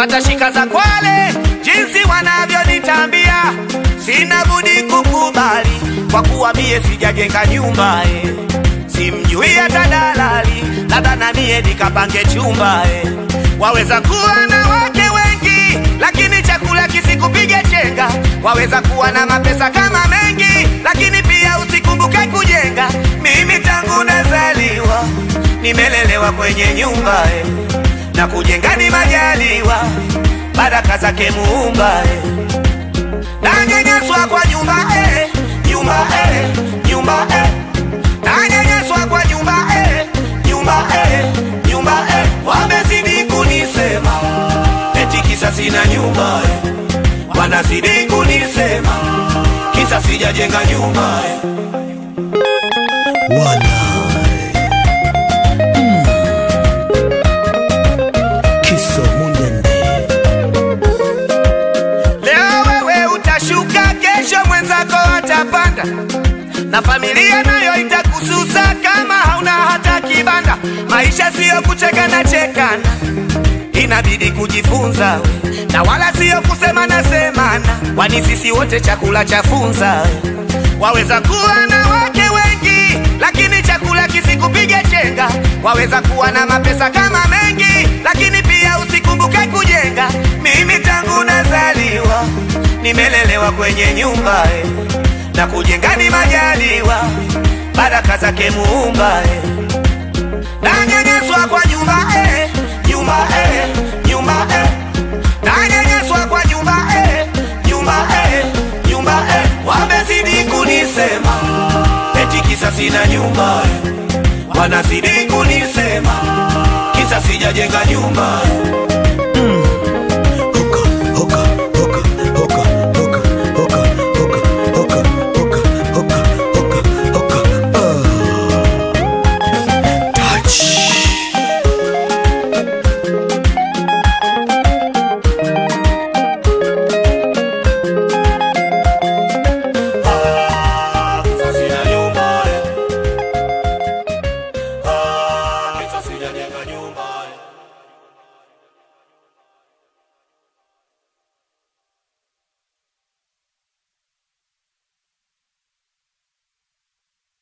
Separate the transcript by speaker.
Speaker 1: watashika za kwale jinsi wanavyonitambia, sina budi kukubali kwa kuwa mie sijajenga nyumba eh. Simjui hata dalali, labda na mie nikapange chumba eh. Waweza kuwa na wake wengi, lakini chakula kisikupige chenga. Waweza kuwa na mapesa kama mengi, lakini pia usikumbuke kujenga. Mimi tangu nazaliwa nimelelewa kwenye nyumba eh. na kujenga ni majaliwa, baraka zake Muumba eh. Nanyanyaswa kwa nyumba eh, nyumba eh, nyumba eh. Nanyanyaswa kwa nyumba eh, nyumba eh, nyumba eh. Wamezidi kunisema eti kisa sina nyumba eh. Wanazidi kunisema kisa sijajenga nyumba eh.
Speaker 2: Kiso Munene.
Speaker 1: Leo wewe utashuka, kesho mwenzako atapanda, na familia nayo itakususa kama hauna hata kibanda. Maisha siyo kuchekana chekana, inabidi kujifunza we, na wala siyo kusemana semana, kwani sisi wote chakula cha funza we. Waweza kuwa na wake wengi, lakini chakula kisikupige chenga. Waweza kuwa na mapesa kama mengi, lakini pia usikumbuke kujenga. Mimi tangu nazaliwa nimelelewa kwenye nyumba eh, na kujenga ni majaliwa, baraka zake Muumba eh. Nanyanyaswa kwa nyumba eh, nyumba eh, nyumba eh. Nanyanyaswa kwa nyumba eh, nyumba eh, nyumba eh. Wamezidi kunisema eti kisa sina nyumba eh. Wanazidi kunisema kisa sijajenga nyumba eh.